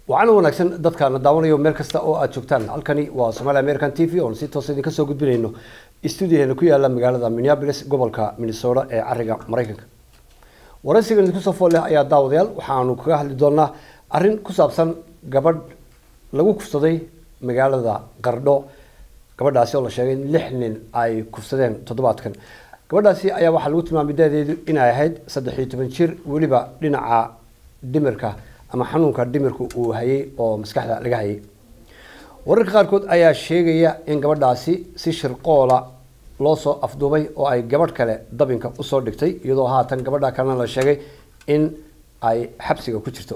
waxaana wanaagsan dadkaana daawanayo meel kasta oo aad joogtaan halkani waa somaali american t v oon si toos idinka soo gudbinayno stuudiyaheena ku yaala magaalada minneapolis gobolka minnesota ee cariga maraykanka waraysigan idinku soo fool leh ayaa daawadayaal waxaanu kaga hadli doonaa arrin ku saabsan gabadh lagu kufsaday magaalada qardho gabadhaasi oo la sheegay in lix nin ay kufsadeen toddobaadkan gabadhaasi ayaa waxaa lagu tilmaamay daadeedu inay ahayd saddex iyo toban jir weliba dhinaca dhimirka ama xanuunka dhimirka uu hayay oo maskaxda laga hayay wararka qaarkood ayaa sheegaya in gabadhaasi si shirqoola loo soo afduubay oo ay gabadh kale dabinka usoo dhigtay iyadoo haatan gabadha kalena la sheegay in ay xabsiga ku jirto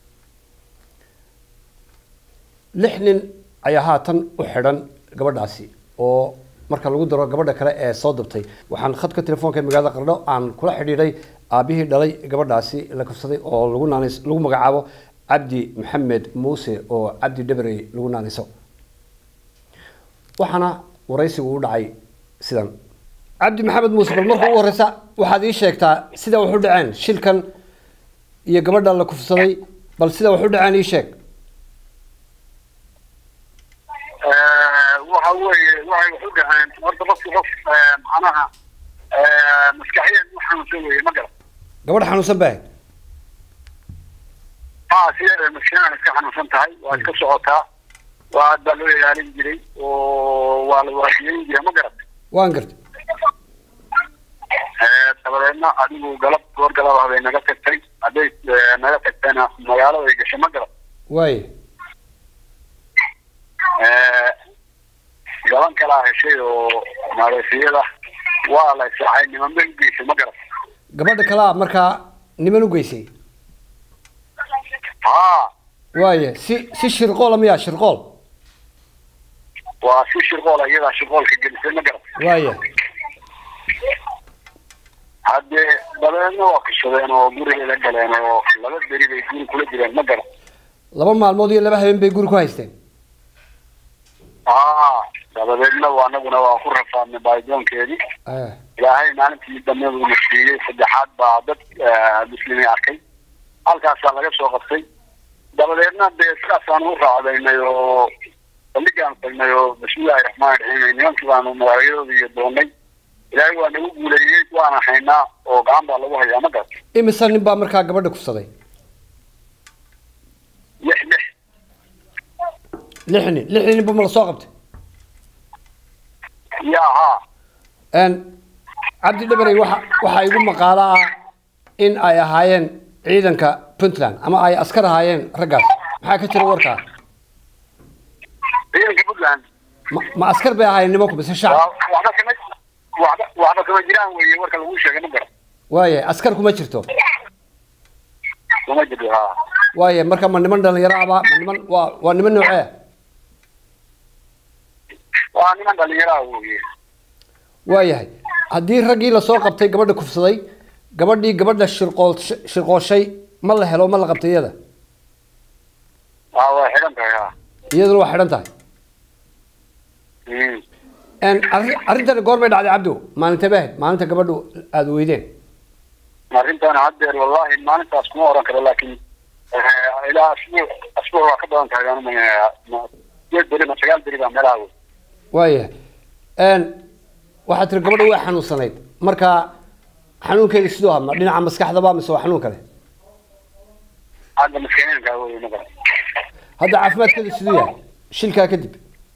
lix nin ayaa haatan u xidhan gabadhaasi oo marka lagu daro gabadha kale ee soo dabtay waxaan khadka telefoonka ee magaalada qardho aan kula xidhiidhay aabihii dhalay gabadhaasi la kufsaday oo lagu naanis lagu magacaabo cabdi maxamed muuse oo cabdi dhabarey lagu naaniso waxaana waraysigu u dhacay sidan cabdi maxamed muuse bal marka ugu horeysa waxaad ii sheegtaa sida wax u dhaceen shilkan iyo gabadha la kufsaday bal sida wax u dhaceen ii sheeg waxa weeye waxay wax u dhaheen horta qofki qof macnaha maskaxiyan u xanuunsan weye ma garan gabadh xanuunsan baa ahayd ha sideeda maskaxiyan iska xanuunsan tahay waa iska socotaa waa aad baa loo ilaalin jiray oo waa la waajiyeyn jiray ma garan waan gartay dabadeedna adigu galab goor galaba bay naga tagtay hadday naga tagtayna magaalada ay gashay ma garan waaye gaban kalaa heshay oo maleesiyada waa la israacay niman bay u geysay ma garan gabadha kalaa markaa niman u geysay ha waaye si si shirqoola miyaa shirqool waa si shirqoola iyadaa shirqoolka gelisay ma garan waaye haddee dabeedna waa kashadeen oo gurigeeda galeen oo laba beri bay guri kula jireen ma garan laba maalmood iyo laba habeen bay guri ku haysteen ha dabadeedna waa anaguna waa ku rafaadnay baaridoonkeedii Eh, ilaahay maalintii dambe uuna siiyey saddexaad baa dad muslimiin arkay halkaasaa laga soo qabtay dabadeedna dee sidaasaan u raacdaynay oo bandhigaan tagnay oo bismillahi raxmaani raxiim nimankii baanu magacyadooda iyo doonay ilaahay waa nagu guuleeyey waana haynaa oo gacan baa lagu hayaa ma garan imise nin baa markaa gabadha kufsaday lix lix lix nin lix ninba ma la soo qabtay yaa haa Een, cabdi dhabarey waxa waxaa igu maqaalo ah in ay ahaayeen ciidanka puntland ama ay askar ahaayeen raggaas maxaa ka jira warkaa ciidanka puntland ma, ma askar bay ahaayeen nimanku mise shacab waa- waxba kama waxba waxba kama jiraan weeye warka lagu sheegay ma garan waaye askar kuma jirto kuma jirto haa waaye marka ma niman dhalinyaro aba ma niman waa waa niman noocee waa niman dhalinyaraha weeye waayahay haddii raggii lasoo qabtay gabadha kufsaday gabadhii gabadha shirqool shirqooshay ma la helo ma la qabtay iyada haa waa xidhan tahay haa iyaduna waa xidhan tahay Mm. Een, arri- arrintani goormay dhacday cabdo maalintee bay ahayd maalinta gabadhu aada weydeen arrintan haddeer wallahi maalintaas kuma oran karo laakiin eh, ilaa asbuuc asbuuc waa ka badan tahay aan umaleynaya sideed beri ma sagaal beri baa meelaha wey waayahay Een, waxaad tiri gabadha way xanuunsanayd marka xanuunkeeda siduu ahaa ma dhinaca maskaxdaba mise waa xanuun kale hadda maskiinka wey ma garan hadda caafimaadkeeda siduu yahay shilkaa kadib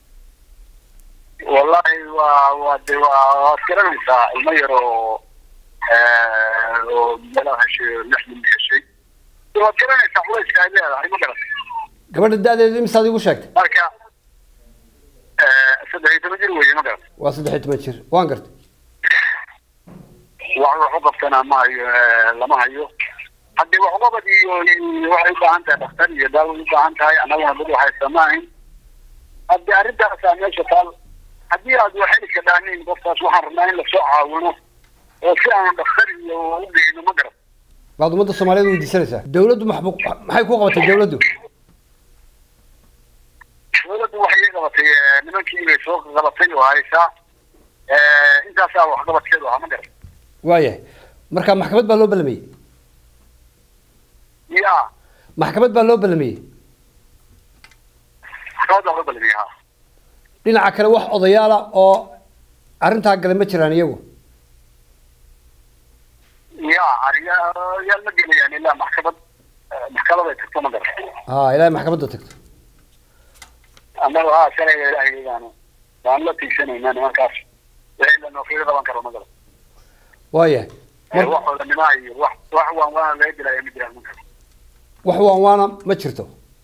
wallahi waa waa de waa waad garanaysaa ilmo yar oo eh, oo meelaha heshay oo lix nin heshay De waad garanaysaa culayska ay leedahay ma garan gabadha da-deeda imisaad igu sheegtay marka eh, saddex iyo toban jir weeye ma garan waa saddex iyo toban jir waan gartay wax wax u qabtana ma hayo eh, lama hayo haddii wax uqabad iyo iyo waxay u baahan tahay dhakhtar iyo daawo u baahan tahay annaguna dad waxaysa ma ahayn haddii arrintaasaa meesha taal haddii aad waxay ka dhaanin qofkaas waxaan rabnaa in lasoo caawino oo si aan dhakhtar iyo u geyno ma garan baad ummadda soomaaliyeed weydiisanaysaa dawladdu maxbu maxay ku qabatay dawladdu dowladdu waxay iga qabatay eh, nimankii bay soo qabatay oo haysaa eh, intaasaa waxqabadkeedu ahaa ma garan waayahay marka maxkamad baa loo ballamiyey ya maxkamad baa loo ballamiyey maxkamadda loo balamiya ha dhinaca kale wax odayaala oo arrintaa gale ma jiraan iyagu ya ariya yaa ma gelayaan ilaa maxkamad maxkamad ay tagto ma garan ha ilaahay maxkamadda tagto annaga ha sharciga ilaahigaanu waan la tiigsanaynaa nimankaas wixii la noofiga qaban karo ma garan waayahay mar wax odanimaa iyo wax wax waan waana laga gelaya ma jiraan marka wax waan waana ma jirto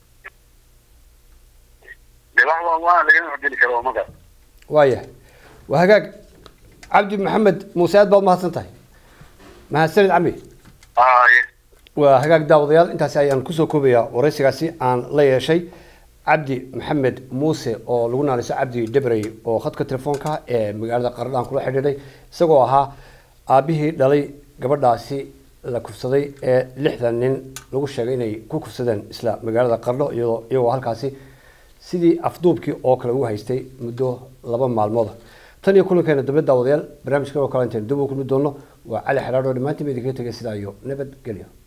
de wax waan waana laga geli karo ma garan waayahay waa hagaag cabdi maxamed muuse aad baad mahadsan tahay mahadsanid cami haye waa hagaag daawadayaal intaasi ayaan kusoo koobayaa waraysigaasi aan la yeeshay cabdi maxamed muuse oo lagu naanayso cabdi debrey oo khadka telefoonka ee magaalada qaradhaan kula xidhiidhay isagoo ahaa aabihii dhalay gabadhaasi la kufsaday ee lixdan nin lagu sheegay inay ku kufsadeen isla magaalada qardho iyadoo iyagoo halkaasi sidii afduubkii oo kale ugu haystay muddo laba maalmooda tan iyo kulankeena dambe daawadayaal barnaamijkan oo kale intayn dib u kulmi doonno waa cali xidhaadho dhammaantiin ba idinkaga tegay sidaa iyo nabadgelyo